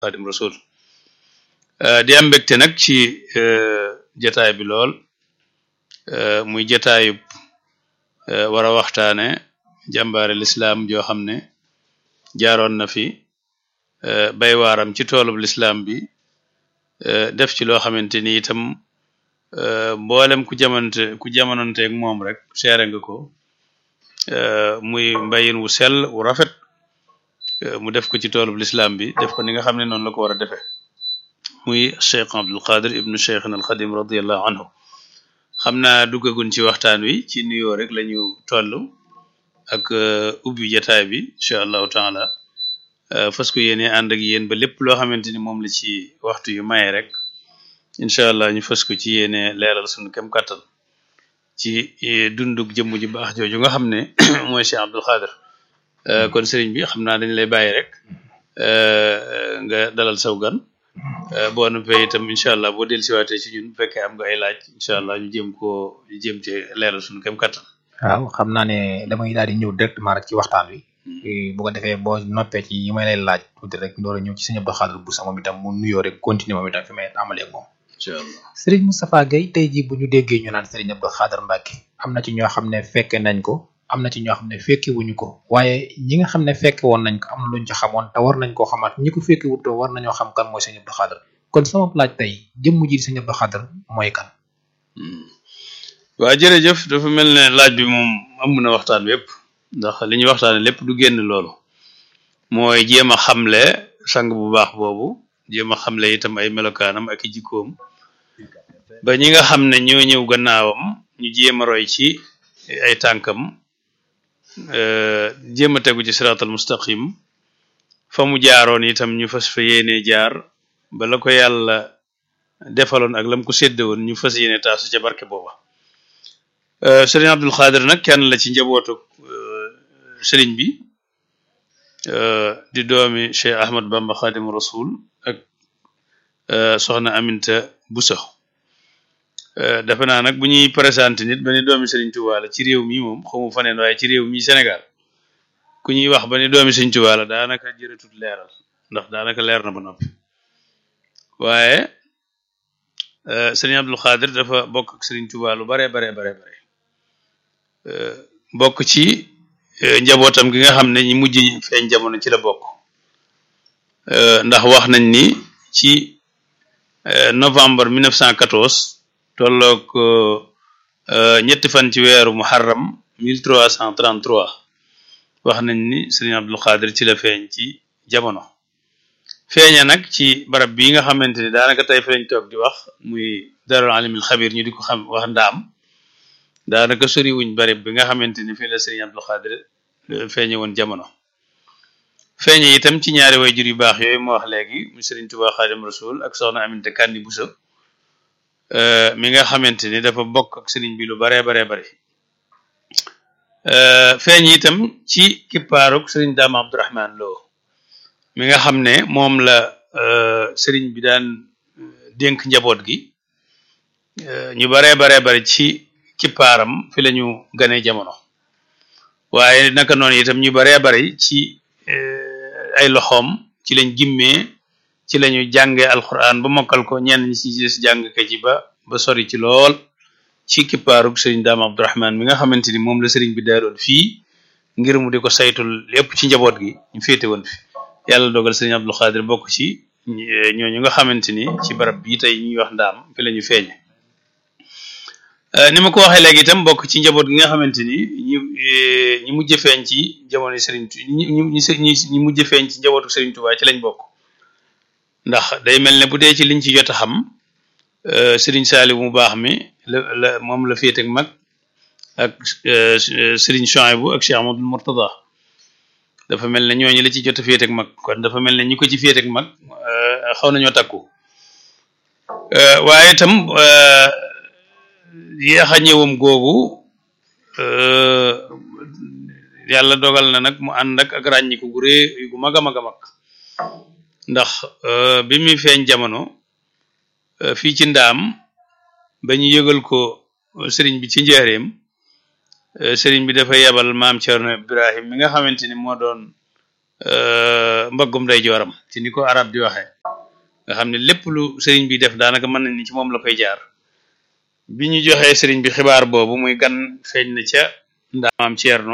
Xaadim Rasul di am mbégte nag ci jataay bi lool muy jataayub war a waxtaane jàmbaare lislaam joo xam ne jaaroon na fi bay waaram ci toolub lislaam bi def ci loo xamante ni itam mboolem ku jamonte ku jamononteeg moom rek seere nga ko muy mbayin wu sell wu rafet mu def ko ci toolub lislaam bi def ko ni nga xam ne noonu la ko war a defee muy cheikh abdul qadir ibnu cheikhna al xadim radiallahu anhu xam naa duggagun ci waxtaan wi ci nuyoo rek la ñu toll ak ubbi jataay bi incha allahu taala fas ko yéene ànd ak yéen ba lépp loo xamante ni moom la ci waxtu yu maye rek incha allah ñu fas ko ci yéene leeral suñu kem kattan ci dunduk jëmm ji baax jooju nga xam ne mooy cheikh abdul qadir kon sëriñ bi xam naa dañ lay bàyyi rek nga dalal saw gan boo noppee itam incha allah boo dellusiwaatee ci ñun bu fekkee am nga ay laaj incha allah ñu jéem koo ñu jéem ci leeral suñu kem kattan. waaw xam naa ne damay daal di ñëw directement rek ci waxtaan wi. bu ko defee boo noppee ci yi may lay laaj tuuti rek door a ñëw ci sëñ Abdou Khadre Bousso moom itam mu nuyoo rek continuer moom itam fi may amalee ak moom. incha allah Serigne Moustapha Gueye tey jii bu ñu déggee ñu naan Serigne Abdou Khadre Mbacke am na ci ñoo xam ne fekke nañ ko. am na ci ñoo xam ne fekke wuñu ko waaye ñi nga xam ne fekke woon nañ ko am na luñ ci xamoon te war nañ koo xamaat ñi ko fekke wutoo war nañoo xam kan mooy sëñ Abdou Khadre kon sama laaj tey jëmm ji sëñ Abdou Khadre mooy kan waa jërëjëf dafa mel ne laaj bi moom am na waxtaan wépp ndax li ñuy waxtaane lépp du génn loolu mooy jéem a xamle sang bu baax boobu jéem a xamle itam ay melokaanam ak i jikkoom ba ñi nga xam ne ñoo ñëw gannaawam ñu jéem a roy ci ay tànkam jéem a tegu ci siraatal mustaqim fa mu jaaroon itam ñu fas fa yéene jaar ba la ko yàlla defaloon ak lam ko sédde woon ñu fas yéene taasu ca barke booba sëriñ Abdul Khadre nag kenn la ci njabootu sëriñ bi di doomi Cheikh Ahmad Bamba Khadim Rasul ak soxna Aminta Bousso defe naa nag bu ñuy présenté nit ba ni doomi Sëriñ Tuubaa la ci réew mi moom xamu faneen waaye ci réew mi Sénégal ku ñuy wax ba ni doomi Sëriñ Tuubaa la daanaka jërëtut leeral ndax daanaka leer na ba noppi waaye Sëriñ Abdul Khadre dafa bokk ak Sëriñ Tuubaa lu bare bare bare bare bokk ci njabootam gi nga xam ne ñi mujj feeñ jamono ci la bokk ndax wax nañ ni ci novembre 1914 tolloog ñetti fan ci weeru muharram 1333 wax nañ ni Sëriñ Abdul Khadre ci la feeñ ci jamono feeña nag ci barab bii nga xamante ni daanaka tey fi lañ toog di wax muy darul alimil xabir ñu di ko xam wax ndaam daanaka sori wuñ barab bi nga xamante ni fii la Sëriñ Abdul Khadre feeñe woon jamono feeñe itam ci ñaari wayjur yu baax yooyu moo wax léegi mu Sëriñ Tuubaa Xaadim Rasul ak soxna Aminta Kandi Bousso mi nga xamante ni dafa bokk ak sëriñ bi lu baree baree bari feeñ itam ci kippaaruk sëriñ Daam Abdourahman Lo mi nga xam ne moom la sëriñ bi daan dénk njaboot gi ñu baree baree bari ci kippaaram fi la ñu gane jamono waaye naka noonu itam ñu baree bari ci ay loxoom ci lañ gimmee ci lañu jànge alquran ba mokkal ko ñenn ñi ci des jàng ka ci ba ba sori ci lool ci kippaarug sëriñ daam abdourahman mi nga xamante ni moom la sëriñ bi daaloon fii ngir mu di ko saytul lépp ci njaboot gi ñu féete woon fi yàlla dogal sëriñ Abdul Khadre bokk ci ñooñu nga xamante ni ci barab bii tey ñuy wax ndaam fi la ñu feeñe ni ma ko waxee léegi itam bokk ci njaboot gi nga xamante ni ñi ñi mujj feeñ ci jamono sëriñ ñi ñi ñi mujj feeñ ci njabootu sëriñ Tuubaa ci lañ bokk ndax day mel ne bu dee ci liñ ci jot a xam sëriñ Saali mu baax mi la la moom la féete ak mag ak sëriñ Chouaïbou ak Cheikh Amadou Mourtada dafa mel ne ñooñu la ci jot a féete ak mag kon dafa mel ne ñi ko ci féete ak mag xaw nañoo takku waaye itam yéex a ñëwam googu yàlla dogal na nag mu ànd ak ak ràññiku gu rëy gu mag a mag a mag ndax bi muy feeñ jamono fii ci ndaam ba ñu yëgal ko sëriñ bi ci njaareem sëriñ bi dafa yebal maam Cerno Ibrahim mi nga xamante ni moo doon mbaggum day jooram ci ni ko arab di waxee nga xam ne lépp lu sëriñ bi def daanaka mën nañ ni ci moom la koy jaar bi ñu joxee sëriñ bi xibaar boobu muy gan feeñ na ca ndaamaam Ceerno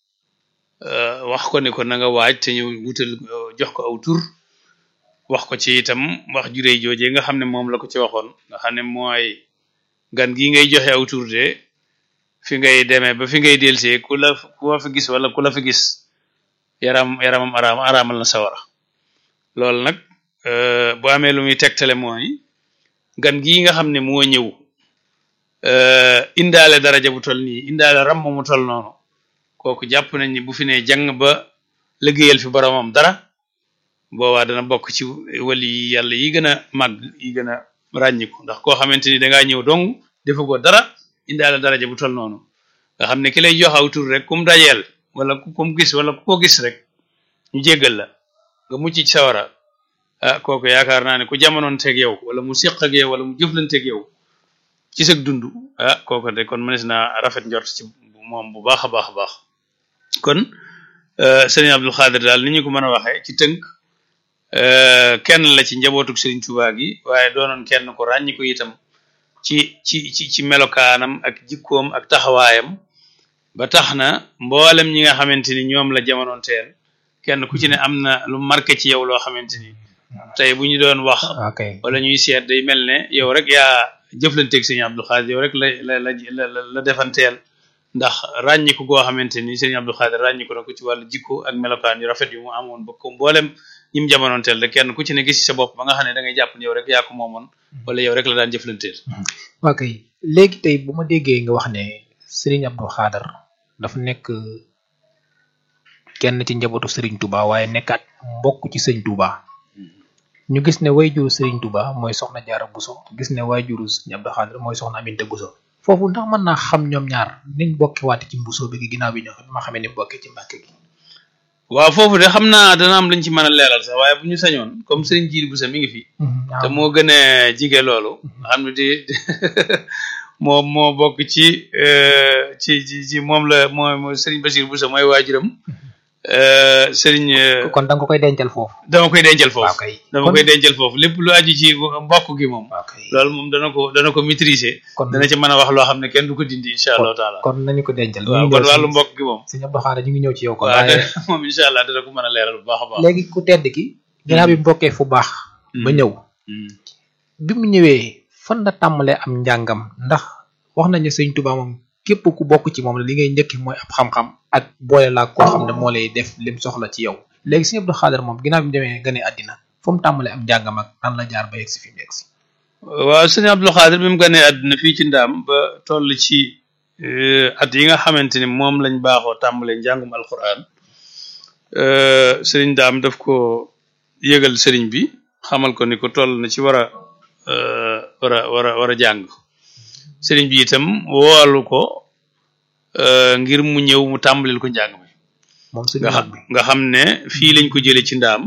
wax ko ne ko na nga waaj te ñëw wutal jox ko aw tur wax ko ci itam wax jurey joojee nga xam ne moom la ko ci waxoon nga xam ne mooy gan gi ngay joxe aw tur de fi ngay demee ba fi ngay delsee ku la ku la fi gis wala ku la fi gis yaram yaramam araam araamal na sawara loolu nag bu amee lu muy tegtale mooy gan gii nga xam ne moo ñëw indaale daraja bu tol nii indaale ram mu tol noonu kooku jàpp nañ ni bu fi ne jàng ba liggéeyal fi boromam dara boobaa dana bokk ci wali yi yàlla yi gën a màgg yi gën a ràññiku ndax koo xamante ni dangaa ñëw dong defagoo dara indaale daraja bu tol noonu nga xam ne ki lay jox aw tur rek kum dajeel wala ku kum gis wala ku ko gis rek ñu jéggal la nga mucc ci sawara ah kooku yaakaar naa ne ku jamonoon teeg yow wala mu siq ak yow wala mu jëflanteeg yow ci sag dund ah kooku de kon mënees naa rafet njort ci moom bu baax a baax a baax kon sëriñ Abdul Xaadir daal ni ñu ko mën a waxee ci tënk kenn la ci njabootug sëriñ Tuubaa gi waaye doonoon kenn ko ràññi ko itam ci ci ci ci melokaanam ak jikkoom ak taxawaayam ba tax na mboolem ñi nga xamante ni ñoom la jamonoon teel kenn ku ci ne am na lu marqué ci yow loo xamante ni tey bu ñu doon wax wala ñuy seet day mel ne yow rek yaa jëflanteeg sëriñ Abdul Xaadir yow rek la la la la defanteel ndax ràññiku goo xamante ni sëriñ Abdul Xaadir ràññiku na ko ci wàllu jikko ak melokaan yu rafet yu mu amoon ba ko mboolem ñim jamonoon teel rek kenn ku ci ne gis ci sa bopp ba nga xam ne da ngay jàpp ne yow rek yaa ko moomoon wala yow rek la daan jëflanteel. ok léegi tey bu ma déggee nga wax ne sëriñ Abdul Xaadir dafa nekk kenn ci njabootu sëriñ Touba waaye nekkaat mbokk ci sëriñ Touba. ñu gis ne wayjuru Serigne Touba mooy soxna Jaara Buso gis ne wayjuru Serigne Abdou Khadre mooy soxna Aminta Buso foofu ndax mën naa xam ñoom ñaar niñ bokki waate ci Buso bi gi ginnaaw bi ñoo ma xamee ni bokkee ci Mbàkke gi waaw foofu de xam naa dana am lañ ci mën a leeral sax waaye bu ñu sañoon comme Serigne Jiili Buso mi ngi fi te moo gën a jige loolu xam ne di moom moo bokk ci ci ci ci moom la mooy Serigne Bachir Buso mooy waajuram sëriñ kon da nga koy dencal foofu dama koy dencal foofu dama koy dencal foofu lépp lu aju ci mbokk gi moom loolu moom dana ko dana ko maîtriser dana ci mën a wax loo xam ne kenn du ko dindi incha allahu taala kon nañu ko dencal waaw kon wàllu mbokk gi moom sëñ Abdou Khadre ñu ngi ñëw ci yow kon waaw moom incha allah dana ko mën a leeral bu baax a baax léegi ku tedd ki ginnaaw bi mbokkee fu baax ba ñëw bi mu ñëwee fan la tàmbalee am njàngam ndax wax nañu sëñ Touba moom képp ku bokk ci moom la li ngay njëkki mooy ab xam-xam ak boole laa koo xam ne moo lay def lim soxla ci yow léegi sëñ Abdou Khadre moom ginnaaw bi mu demee gane àddina fu mu tàmbalee am njàngam ak nan la jaar ba yegg si fi mu yegg si waaw sëñ Abdou Khadre bi mu ganee àddina fii ci ndaam ba toll ci at yi nga xamante ni moom lañ baaxoo tàmbalee njàngum alquran sëriñ daam daf ko yëgal sëriñ bi xamal ko ni ko toll na ci war a war a war a war a jàng sëriñ bi itam woolu ko ngir mu ñëw mu tàmbalil ko njàng mi nga xam ne fii lañ ko jële ci ndaam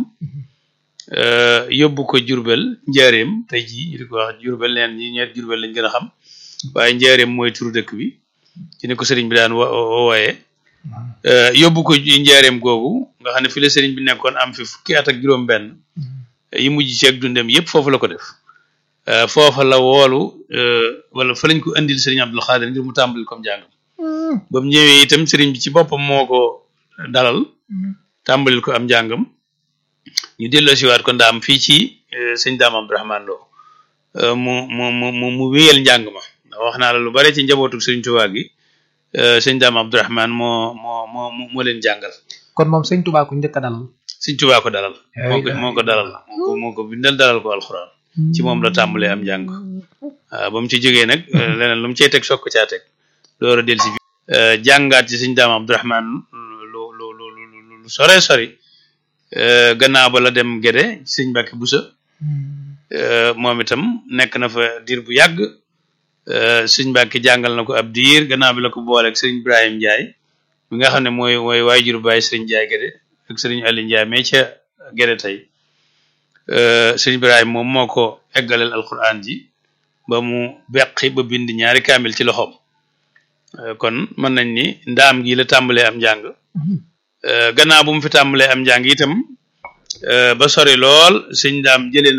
yóbbu ko jurbel njaareem tey jii ñu di ko wax jurbel neen ñi ñeet jurbel lañ gën a xam waaye njaareem mooy turu dëkk bi ci ne ko sëriñ bi daan wooye yóbbu ko njaareem googu nga xam ne fi la sëriñ bi nekkoon am fi fukki at ak juróom benn yi mujj ci ak dundem yépp foofu la ko def foofa la woolu wala fa lañ ko indil sëriñ Abdou Khadre ngir mu tàmbali comme jàngam ba mu ñëwee itam sëriñ bi ci boppam moo ko dalal tàmbalil ko am njàngam ñu delloo siwaat ko ndaam fii ci sëñ daam Abdourahmane Lo mu mu mu mu wéyal njàng ma wax naa la lu bare ci njabootu sëriñ Tuubaa gi sëñ daam Abdourahmane moo moo moo moo leen jàngal kon moom sëñ Tuubaa ku njëkk a dalal sëñ Tuubaa ko dalal moo ko moo ko dalal moo ko moo ko bindal dalal ko alxuraan ci moom la tàmbalee am njàng waaw ba mu ci jógee nag leneen lu mu cey teg soog ko caa teg loolu del si jàngaat ci sëñ daam Abdourahman lu lu lu lu sore sori gannaaw ba la dem Gédé sëñ Mbàkke Busa moom itam nekk na fa diir bu yàgg sëñ Mbàkke jàngal na ko ab diir gannaaw bi la ko booleeg sëriñ Ibrahim Ndiaye bi nga xam ne mooy mooy waajur baay sëriñ Ndiaye Gédé ak sëriñ Ali Ndiaye mais ca Gédé tey sëñ Ibrahima moom moo ko eggaleel alquran ji ba mu beqi ba bind ñaari kaamil ci loxoom kon mën nañ ni ndaam gi la tàmbalee am njàng gannaaw bu mu fi tàmbalee am njàng itam ba sori lool sëñ daam jëlee